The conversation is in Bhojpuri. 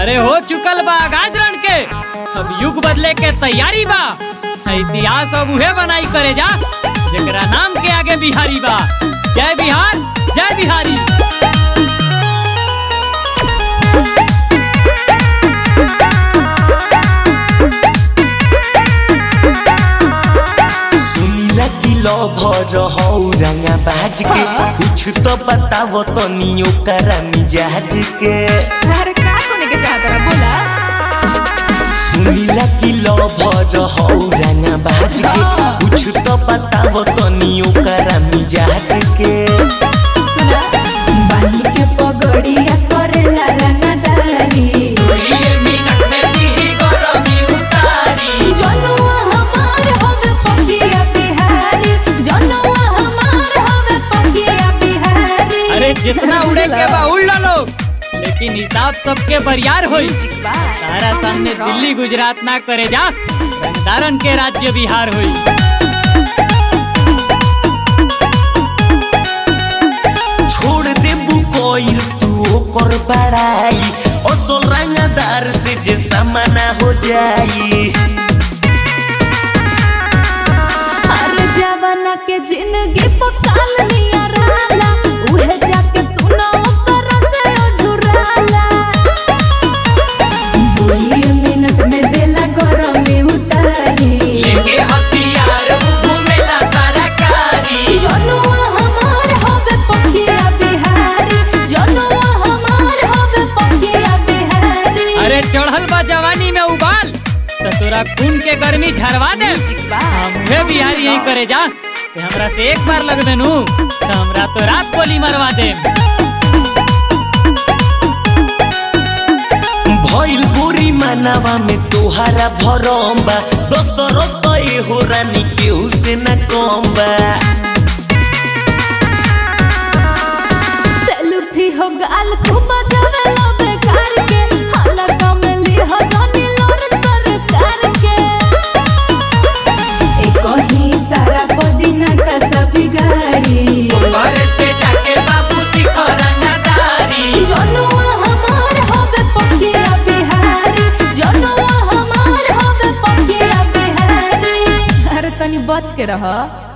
अरे हो चुकल बा गाजरण के अब युग बदले के तैयारी बा इतिहास अब उहे बनाई करे जा जेकरा नाम के आगे बिहारी बा जय बिहार जय बिहारी सुनीला कि लभर हौ रंगा बाज के कुछ तो बताव तनी ओकरा मिजाज के अरे का सुने के चाहत रहा बोला सुनीला कि लभर हौ रंगा बाज के कुछ तो बताव तनी ओकरा मिजाज के सुना बानी के पगड़िया करेला रंगदारी जनुआ हमार हवे पकिया बिहारी जनुआ हमार हवे पकिया बिहारी अरे जितना उड़े के बा उड़ ला लोग लेकिन हिसाब सबके बरियार होई सारा सामने दिल्ली गुजरात ना करे जा रंगदारन के राज्य बिहार होई छोड़ देबू कोई तू ओकर बड़ाई असल रंगदार से जे समाना हो जाई अरे जवाना के जिंदगी पकाल निया रहला उहे जाके सुना ओकर से अझुराला दुई मिनट में देला गरम में उतारी लेके हथियार घूमेला सारा कारी जनुआ हमार हवे पकिया बिहारी जनुआ हमार हवे पकिया बिहारी अरे चढ़ल बा जवानी में उबाल तो तोरा खून के गर्मी झरवा दे हमरे बिहारी यही करे जा कि हमरा से एक बार लग देनु तो हमरा तो रात गोली मरवा दे भइल गोरी मानवा में तोहारा भरम बा दोसरो तो हो रानी केहू से न कम बा सेल्फी हो गाल तू बजावे लो बेकार के हाला कमली हो जानी लोर सरकार के एक ही सारा पदीना का सभी गाड़ी जनुआ हमार हवे पकिया बिहारी जनुआ हमार हवे पकिया बिहारी अरे तनी बच के रह